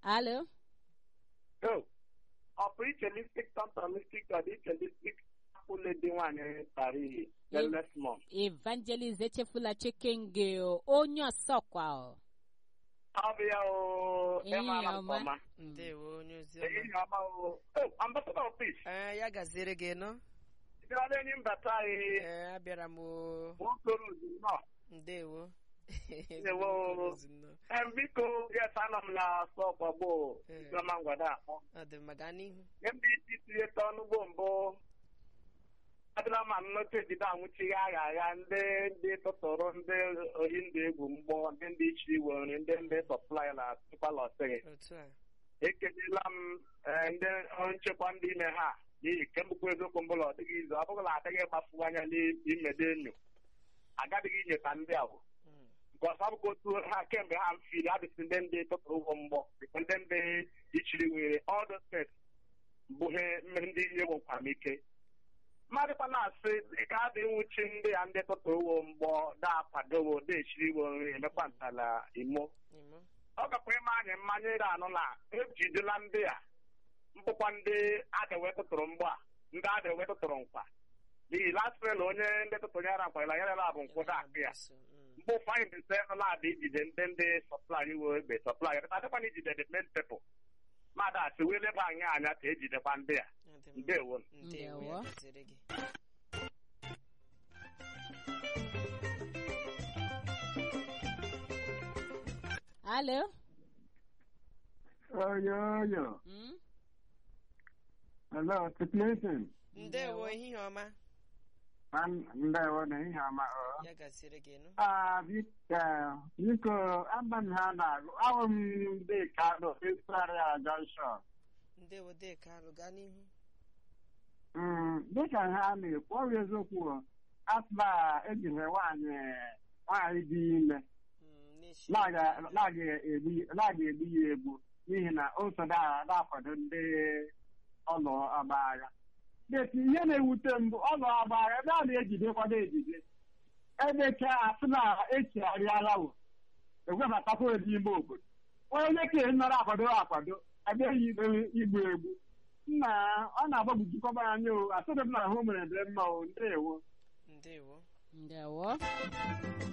alo Oh, ọ bụ iche lipstik tọntọn lipstik ọ dị iche lipstik apụle dị nwaanyị tara ihe lesmọn evangelist echefula chekenge onye ọsọkwa o. ọ bụ ya o Ehihie ịmara ọma. nke ọma ndewo onye ozi ọma ehihie ọma o Oh, ambassador of peace ee ya gaziere gị nọ bịara enyi mbata anyị ee abịara m o nwoke ozi nọ ndewo Ndewo. Ozi nnọọ. Em, biko yes anọ m na sọkwa gboo Eh. isiọma ngwada akpọ ọ dị mma gaa n'ihu nye ndị isi tinye ọnụgbo mbụ adịla ma nnọta ejide anwụchighị agha agha ndị ndị tụtụrụ ndị ohi ndị egwu mgbọ ndị ndị ichiri were ndị ndị sọplai na tụkwala ọsịghị otu a ekelela m eh, ndị ọrụ nchekwa ndị ime ha n'ihi kembụkwa eziokwu mbụla ọ dịghị izu ọ bụghịla adịghị ịgbafu anya n'imede enyo agadịghị inyeta ndị ahụ Mm. nke ọzọ abụkwa otu ha kemgbe ha mfiri adịsị ndị ndị tụtụrụ ụgwọ mgbọ dịkwa ndị ndị ichiri were ọdụ steeti bụ ihe mmeri ndị ihe nwekwara m ike mmadụkwa na-asị ka a dị nwuchi ndị ya ndị tụtụrụ ụgwọ mgbọ da-akwadowo da-echiri iwe nri emekwa ntala imo Imo. ọ gakwa ịma anyị mmanya ire anụ na ejidela ndị a mbụkwa ndị adịwe tụtụrụ mgbọ a ndị adịwe tụtụrụ nkwa n'ihi lasịrịla onye ndị tụtụrụ yara nkwarela yarela bụ nkwụda akụ ya Mm. mgbe ụfọdụ dị sị nọ na-adị ijide ndị ndị sọplai iwe egbe sọplai adịkwana ijide the main people mmadụ asị wee leba anyị anya ka ejidekwa ndị a Ọ dị mma. ndewo ndewo ya Ndewo. gaziere gị alo Oyoyo. Mm? Hello, Clinton. ndewo ehihie ọma Ndewo na ihe ọma. o. ya gaziere gị nọ Ah, biko, biko, aba m ha na-agụ. Ahụ m ndị Kano, Israel Junction. ndewo deka alụ gaa n'ihu Mm, Dịka ha na-ekwu, ọ bụ eziokwu, o, asụba ejiri nwaanyị nwaanyị dị ime Mm, na-eshi na-aga egbu ya egbu n'ihi na o so na-akwado ndị ọlụ ọgba agha. Deti ihe na-ewute mbụ ọlụ ọgba agha ebe a na-ejidekwado ejide ebecha asị na echigharịala wo egwebatakwa ebe ime obodo onye ka nara akwado akwado abịaghị ikpe igbu egbu nna ọ na-agbagwujikọba anya o asịrị m na ahụ mere dị mma o ndewo ndewo ndewo